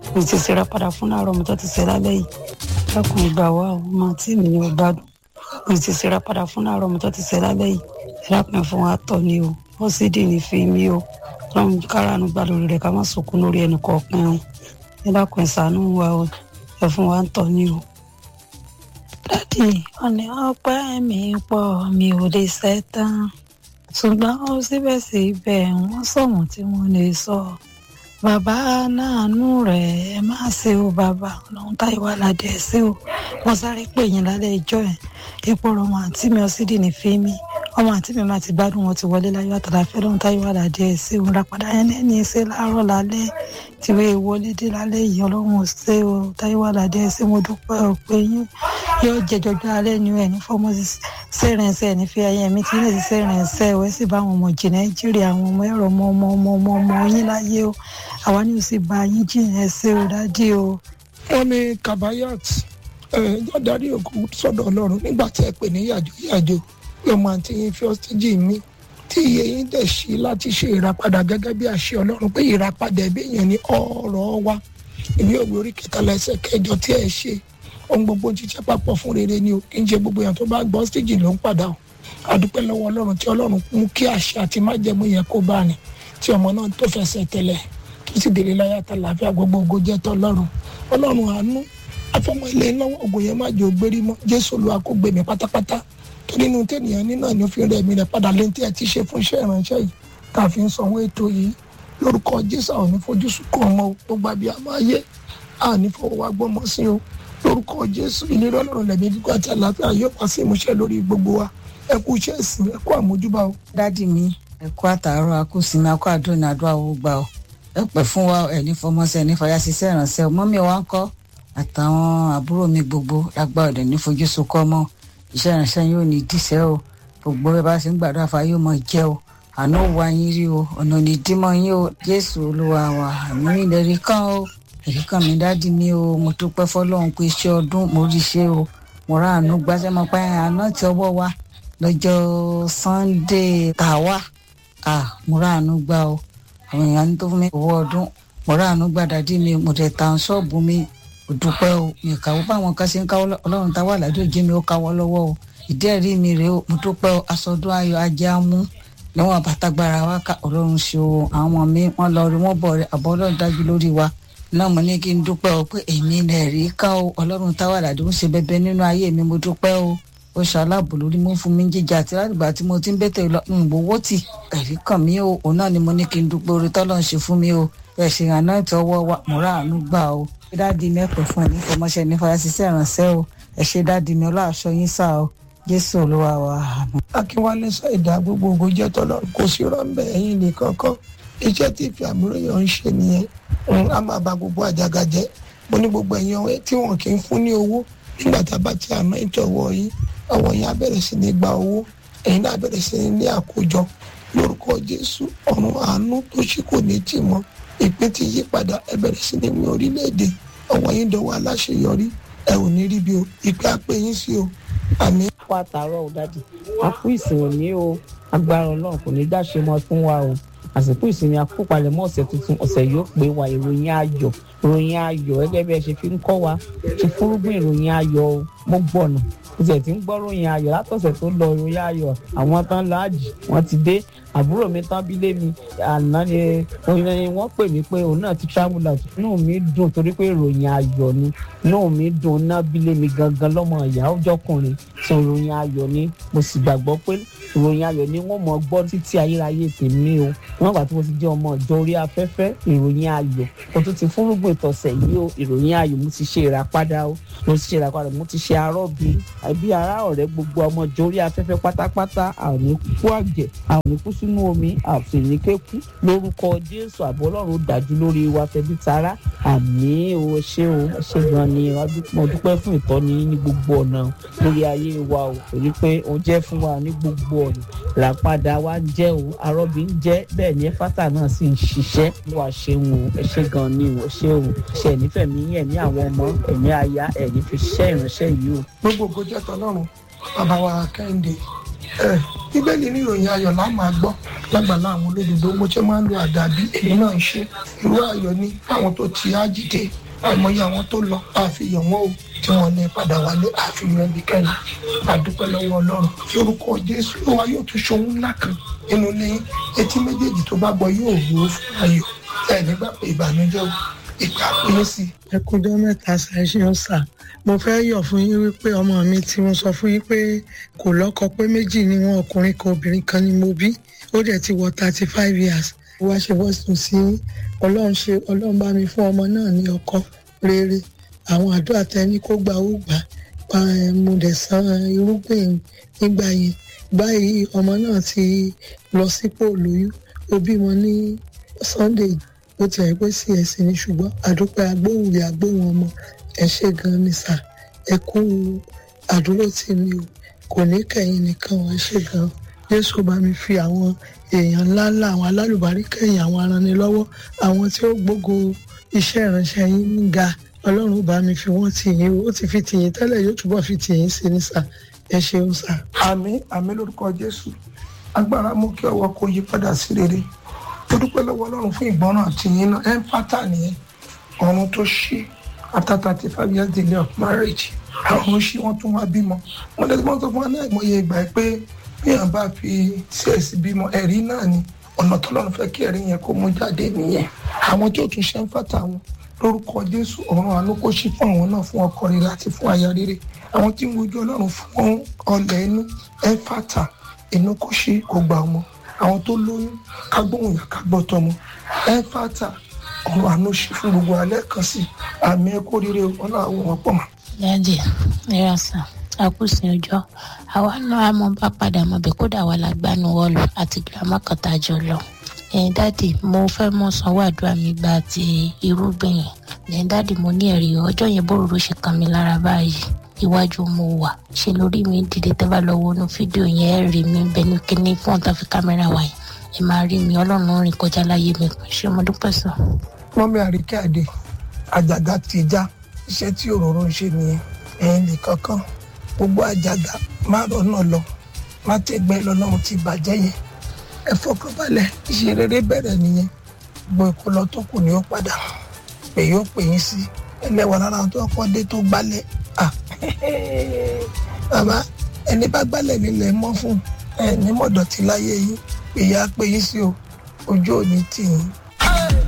mi ti ṣe ìràpadà fún láàárọ̀ mo tó ti ṣe lálẹ́ yìí dákun ìgbà wa o ọmọ tí mi ni ò gbádùn mi ti ṣe ìràpadà fún láàárọ̀ mo tó ti ṣe lálẹ́ yìí ẹ̀dákun fún wa tọ̀ ni o ó sì dì ní fi mí o lọ́run káràánú gbà lórí rẹ̀ ká má sunkún lórí ẹnì kọ̀ọ̀kan o ẹ̀dákun ìṣàánú wa o ẹ̀ fún wa ń tọ̀ ni o. dádì ọ̀nì ọpẹ́ mi pọ̀ mi ò lè ṣẹ́ tán ṣùgbọ́n ó síbẹ̀síbẹ̀ wọ́n sọ̀wọ́n tí wọ́n lè sọ bàbá náànú rẹ̀ ẹ má ṣe o bàbá ọlọ́run táyé wà ládé ẹ ṣe o wọ́n sáré pè yín lálẹ́ ìjọ ẹ̀ epo ọmọ àǹtí mi ọsídì ní fíìmì ọmọ àǹtí mi máa ti gbádùn wọn ti wọlé láyọ̀ àtàlàfẹ́ ọlọ́run táyé wà ládé ẹ ṣe o ràpadà yẹn lẹ́ni ṣe láàárọ̀ lálẹ́ tìwé ìwọlé dé lálẹ́ yìí ọlọ́run ò ṣe o táyé wà ládé ẹ ṣe mo dúpẹ́ o pé yín yóò jẹjọjọ alẹ́ ni ẹ̀ ní fọmọ sẹ́rẹ̀nsẹ́ ẹ̀ ní fi ayé mi tí ilé ti sẹ́rẹ̀nsẹ́ ẹ̀ wẹ́ sì bá àwọn ọmọ jì nàìjíríà àwọn ọmọ ẹ̀rọ ọmọ ọmọ ọmọ ọmọ ọmọ yín láyé o àwa ni ó sì bá yín jìnnà ẹsẹ̀ o dádì o. wọ́n ní kabayat ẹ̀ẹ́dọ́ darí òkú sọ́dọ̀ ọlọ́run nígbà tí ẹ pè ní yàjò yàjò pé ọmọ àti yín fi ọ́sítíjì mi tí iye yín dẹ̀ sí láti ṣe ìràpadà gẹ́gẹ́ bí àṣẹ ọlọ́run pé ìràpadà ẹ̀bí èèyàn ní ọ̀rọ̀ wa ìwé òwe orí kẹtàlá ẹsẹ̀ kẹjọ tí ẹ ṣe ohun gbogbo ń ṣiṣẹ́ papọ̀ fún rere ni o kì í ṣe gbogbo èèyàn tó bá gbọ́ ọ́sítíjì ló ń padà o àdúpẹ́ lọ́wọ́ ọlọ́run tí ọlọ́run mú kí àṣẹ àti májẹ̀mú yẹn kó bá ní tí ọmọ náà tó fẹsẹ̀ tẹ̀lẹ̀ tó sì délé láyà tá làáfíà gbogbo ògo jẹ́ tọ́lọ́run ọlọ́run àánú afọmọ ilé lọ́wọ́ ògùn yẹn má jẹ́ ògbérí mọ́ jésù olúwa kó gbé mi pátápátá tó nínú tènìyàn nínú àní òfin rẹ̀ mi rẹ̀ padà lẹ́yìn tí ẹ ti ṣe fún iṣẹ́ ìránṣẹ́ yìí tá a fi ń sanwó ètò yìí lórúkọ jésù àwọn onífojúsùn kọ ọmọ gbogbo àbí àmọ́ ayé àní fọwọ́ wa gbọ́mọ sí o lórúkọ jésù ìlérí ọlọ́run lẹ̀mí gígùn àti àlàáfíà yóò wá sí ìmúṣẹ lórí gbogbo wa ẹ kú iṣẹ́ ìsìn ẹ kú àmójúbà o. dádì mi ẹ kú àtàárọ̀ akúsinmi akú àdúrà àdúrà owó gbà ọ ẹ pẹ́ fún wa ẹ ní fọmọsẹ ẹ ní fàyà ṣiṣẹ́ ìrànṣẹ́ ọmọ mi wá ń kọ́ àtàwọn àbúrò mi gbogbo lágbà ọdẹ ní fojú sunkọ mọ iṣẹ́ ìrànṣẹ́ yóò ní díṣẹ́ o gbogbo ẹ bá ṣe ń gbàdúrà fún ayé mọ jẹ o àná wa yín rí o ọ̀nà ní dímọ̀ yín o jésù olúwa wa àmì ìlérí kan o èrí kan mi dádì mi o mo dúpẹ́ fọlọ́run pé iṣẹ́ ọdún mo rí ṣe o mo rà àánú gbáṣẹ́ mọ́ pé àná tí ọwọ́ wa lọ́jọ́ sunday tàwa ah mo rà àánú gbá o àwọn èèyàn ní tó fún mi owó ọdún mo rà àánú gbá dádì mi mo tẹ̀ ta ṣọ́ọ̀bù mi mo dúpẹ́ o mi kàwọ́ báwọn kan ṣe ń káwọ́ ọlọ́run táwa àlàdé òjé mi ó káwọ́ lọ́wọ́ o ìdí ẹ̀rí mi rèé o mo dúpẹ́ o aṣọdún ayọ̀ ajé á mú níwọ̀n àbátagbára wa ká ọlọ́run ṣe o àwọn ọmọ mi wọ́n lọ rí wọ́n bọ̀ rẹ̀ àbọ̀ ọlọ́run dájú lórí wa náà mo ní kí n dúpẹ́ o pé èmi lè rí ká o ọlọ́run táwa àlàdé ń ṣe bẹbẹ nínú ayé mi mo dúpẹ́ o ó ṣàlábò lórí mú fún mi jíjà àti látìgbà tí mo ti ń bẹ́tẹ̀ lọ ń gbowó tì ẹ̀rí kàn mí o òun náà ni mo ní kí n dúpẹ́ orí tọ́lọ́ ń ṣe fún mi o ẹ̀ ṣe àná ìtọ́wọ́ wa mo rà àánú gbà o dáàdi mi ẹ̀pẹ̀ fún ẹ̀ ní fọmọṣẹ́ ní fọyásíṣẹ́ ìrànṣẹ́ o ẹ̀ ṣe dáàdi mi ọlọ́àṣọ yín sá o jésù olúwa wa àmín. akínwálé ṣàìdá gbogbo ògo jẹ́ tọ́lọ́run kò sí rọ́ńbẹ́ ẹ̀yìn nìkan kan iṣẹ́ tí ìfẹ́ àmúròyìn ń ṣe nìyẹn á máa ba gbogbo àjàgà jẹ́ mo ní gbogbo ẹ̀yin ọ̀rẹ́ tí wọn kì í fún ní owó nígbà tá a bá ti àná ìtọ̀wọ́ yìí àwọn yẹn á bẹ̀rẹ̀ sí ní gba owó ẹ̀yin náà bẹ̀rẹ̀ sí ní ní àkójọ lórúkọ jésù ọ̀run àánú tó ṣí kò ní tì mọ́ ìpín ti yí padà ẹ bẹ̀rẹ̀ sí ní mi orílẹ̀-èdè ọwọ́ yín dọ̀wọ́ aláṣeyọrí ẹ ò ní rí bí o ìpè àpè yín sí o àmín. kó àtàárọ̀ ò dájú a kú ìsìn òní o agbára ọlọ́run kò ní dáṣe mọ́ fún wa o àsìkò ìsinmi àkópalẹ̀mọ́ ọ̀sẹ̀ tuntun ọ̀sẹ̀ yóò pé wa ìròyìn ayọ̀ ìròyìn ayọ̀ gẹ́gẹ́ bí ẹ ṣe fi ń kọ́ wa ṣe fúrúgbìn ìròyìn ayọ̀ o mo gbọ̀nà mo tiẹ̀ ti ń gbọ́ ròyìn ayọ̀ látọ̀sẹ̀ tó lọ ìròyìn ayọ̀ àwọn tán láàjì wọ́n ti dé àbúrò mi tán bí lé mi àná ni wọ́n pè mí pé òun náà ti travel out inú mi dùn torí pé ìròyìn ayọ̀ ni inú mi dùn náà bí lé mi gangan lọ́mọ ìyá ọjọ́kùnrin sọ ìròyìn ayọ̀ ni mo sì gbàgbọ́ pé ìròyìn ayọ̀ ni wọ́n mọ̀ gbọ́ títí ayérayé tèmi o wọ́n gbà tí mo ti jẹ́ ọmọ ìjọ orí afẹ́fẹ́ ìròyìn ayọ̀ mo tún ti fúnrúgbìn tọ̀sẹ̀ yìí o ìròyìn ayọ̀ mo ti ṣe ìràpadà o mo ti ṣe ìràpadà mo ti ṣe arọ́bí àbí ará ọ̀rẹ́ gbogbo ọmọ ìjọ orí afẹ́fẹ́ pátápátá a ò ní kú àjẹ́ a ò ní kú sínú omi a ò sì ní kékú lórúkọ jésù àbọ̀ ọlọ́run dájú lórí wa tẹbí tará àmì o ṣé o ṣé gan ni mo dúpẹ́ fún ìtọ́ni ní gbogbo ọ̀nà lórí ayé wa o torí pé o jẹ́ fún wa ní gbogbo ọ̀nà làpadà wa ń jẹ́ o arọ́bí ń jẹ́ bẹ́ẹ̀ ni ẹ̀fátà náà sì ń ṣiṣẹ́ wà ṣeun o ẹ ṣé gan ni o ṣé o ṣe nífẹ̀ẹ́ mi ẹ̀mí àwọn ọmọ ẹ̀mí aya ẹ̀ní fi ṣiṣẹ́ ìránṣẹ́ yìí o. gbogbo ògo jẹ́ tọ́lọ́run bàbá wa kẹ́hìndé ẹ bíbélì ní ìròyìn ayọ̀ là máa gbọ́ lágbàlá àwọn olódodo mo ṣe máa ń lo àdàbí èmi náà ń ṣe irú ayọ̀ ní àwọn tó ti á jìde àìmọye àwọn tó lọ àfihàn wọn o tí wọn ní padà wálé àfihàn ẹnikẹ́ni àdúpẹ́ lọ́wọ́ ọlọ́run lórúkọ jésù ló wa yóò tún ṣohun ńlá kan nínú ilé etí méjèèjì tó bá gbọ́ yóò wúwo fún ayọ̀ ẹ nígbà pé ìbànújẹ́ o ìgbà péye sí i. ẹ kújọ mẹ́ta ṣàìṣeun sà mo fẹ́ yọ̀ fún yín wípé ọmọ mi tí mo sọ fún yín pé kò lọ́kọ pé méjì ni wọn ọkùnrin kan obìnrin kan ni mo bí ó dẹ̀ ti wọ thirty five years wá ṣe bọ́sùn sí ọlọ́run ṣe ọlọ́run bá mi fún ọmọ náà ní ọkọ rere àwọn àdúrà tẹni kó gbà ó gbà pa mo dẹ̀ san irúgbìn nígbà yẹn báyìí ọmọ náà ti lọ sípò lóyún ó bímọ ní sunday ó ti ẹ̀ pé sí ẹ̀sìn ni ṣùgbọ́n àdúpẹ́ agbóhùn agbóhùn ọmọ ẹ ṣe gan ni sà ẹ kú àdúró tì mí o kò ní kẹ̀yìn nìkan ẹ ṣe gan jésù bá mi fi àwọn èèyàn ńláńlá àwọn alálùbárí kẹ̀yìn àwọn aranilọ́wọ́ àwọn tí ó gbógo iṣẹ́ ìránṣẹ́ yín ga ọlọ́run bá mi fi wọ́n tì yín o ó ti fi tì yín tẹ́lẹ̀ yóò túbọ̀ fi tì yín sí ní sà ẹ ṣeun sà. àmín àmín lórúkọ jésù agbára mú kí ọwọ́ kó yí padà sí rere ó dúpẹ́ lọ́wọ́ ọlọ́run fún ìgbọràn àti yín náà ẹ̀ ń pátá nìyẹn ọ̀run tó ṣí after thirty five years delay of marriage àwọn ṣí wọ́n tún wá bímọ wọ́n lè mọ́ sọ fún wa náà ìmọ̀ye ìgbà pé bíyàn bá fi cs bímọ ẹ̀rí náà ni ọ̀nà tọ́lọ́run fẹ́ kí ẹ̀rí yẹn kó mú jáde nìyẹn àwọn tí ó tún ṣe ń fàtà wọn lórúkọ jésù ọ̀run àánú kó ṣí fún àwọn náà fún ọkọ rere àti fún aya rere àwọn tí ń wojú ọlọ́run fún ọlẹ̀ inú ẹ̀ fàtà inú kó ṣí kó gbà ọmọ àwọn tó lóyún kágbóhùn yà kágbọ́ tọmọ ẹ̀ fàtà ọ̀run àánú ṣí fún gbogbo alẹ́ kan sí àmì ẹ̀kọ́ rere ọlọ́run wọn pọ̀ mọ́. dáàdì ẹ̀rọ sàn àkùsìn ọjọ́ àwa náà a mọ bá padà mọ bẹ́ẹ̀ kódà wà lágbánu wọ́ọ̀lù àti girama kan tá a jọ lọ. ẹ̀yin dáàdì mo fẹ́ mọ sanwó àdúrà mi gba ti irúgbìn yẹn ẹ̀yin dáàdì mo ní ẹ̀rí ọjọ́ yẹn bóròró ṣe kàn mí lára báyìí iwájú mo wà ṣe lórí mi dìde tẹ́ bá lọ wọnú fídíò yẹn ẹ̀ rí mi bẹ́ẹ̀ ní kíní fún ọ̀tá fi kámẹ́rà wá yẹn ẹ máa rí mi ọlọ́run rìn kọjá láyé mi ṣé mo dúpẹ́ sọ. mọ́mí àríkẹ́ àdè àjàgà ti já iṣẹ́ tí òróró ń ṣe nìyẹn ẹ̀yin lè kankan gbogbo àjàgà má rọ́nà lọ má tẹ́gbẹ́ lọ́lọ́run ti bàjẹ́ yẹn ẹ fọkànbalẹ̀ iṣẹ́ rere bẹ̀rẹ̀ nìyẹn gbogbo ìkọlọ tó kù ni ó padà pè yóò pè yín sí ẹlẹ́wà lára tó kọ́ dé tó gbálẹ̀ ah bàbá ẹni bá gbálẹ̀ nílẹ̀ mọ́ fún ẹ ní mọ̀dọ̀tí láyé yín èyí á pè yín sí o ojú òní tì yín